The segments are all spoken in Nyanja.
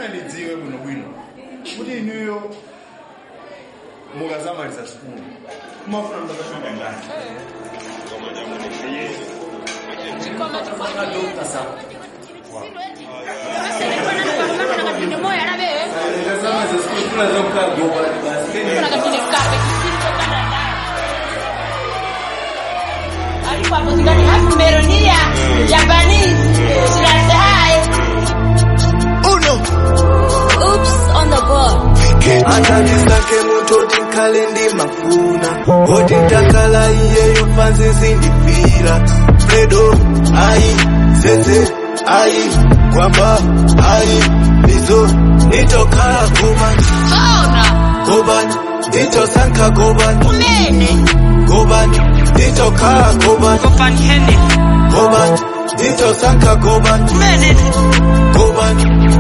ndidziwe bwinobwino kuti inuyo mukazamaliza sukulu mumafuna mtakashanda ndani Dr. Sam. Mukazamaliza sukulu tunaza kukaa goba basi Meronia, Japanese, Shirase High. Uno. Oops, on the board. Atanisake mutoti nkale ndi mafuna oti takala iyeyo fansi sindifira fredo ayi zeze ayi kwamba ayi izo nitokhala gobani Ona, gobani nitosanka gobani umene, gobani nitokhala gobani Gofan Hene, gobani nitosanka gobani umene, gobani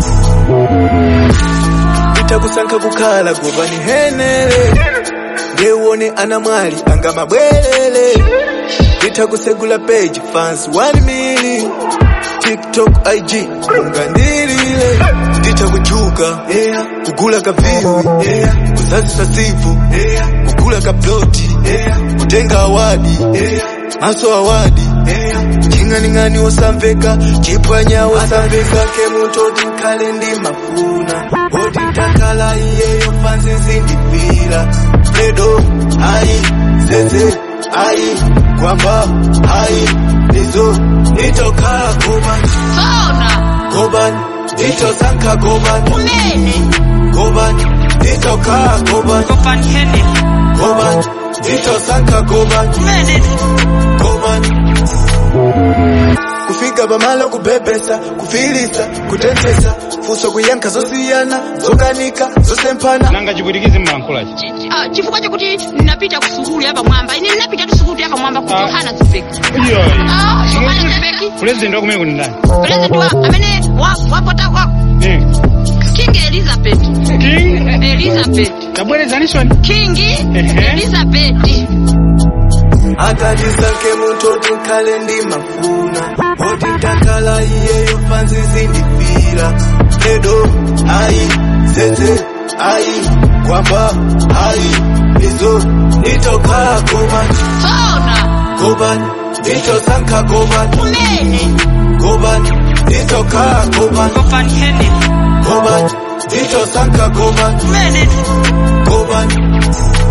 nitakusanka kukhala gobani henele ngewone anamwali anga mabwelele nitakusegula page fans 1 mili tiktok ig ungandilile nditakuchuka yeah. kugula kaviwi yeah. kuzazisa sivu yeah. kugula kaploti yeah. kutenga awadi yeah. maso awadi yeah. ching'aning'ani wosamveka chipwanya wosamveka kemutoti nkhale ndi mafuna oti takala iyeyo fansi zindifira fredo ayi zeze ayi kwamba ayi izo nitokhala gobani Ona, gobani nitosanka gobani umene, gobani nitokhala gobani Gofan Hene, gobani nitosanka gobani umene, gobani kufika pamalo kubhebhesa kufilisa kutetesa fuso kuyankha zosiyana zokanika zosempana nanga chipwitikizi mmalankhulachi Ah, chifukwa chakuti ninapita kusukulu yapa mwamba ine ninapita tu sukulu yapa mwamba ku Ah. Yohana Zibeki Ah, Yohana Zibeki pulezidenti wakumene kuni ndani president wa amene wa wapota wa Eh, King Elizabeth king Elizabeth tabwerezanishoni King Ehe. Elizabeth akatisanke mutoti nkhale ndi mafuna oti takala iyeyo fansi zindifira fredo ayi zeze ayi kwamba ayi izo nitokhala gobani Ona, gobani nitosanka gobani umene, gobani nitokhala gobani Gofan Hene, gobani nitosanka gobani umene, gobani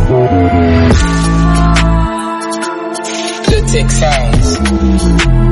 Tech Sounds.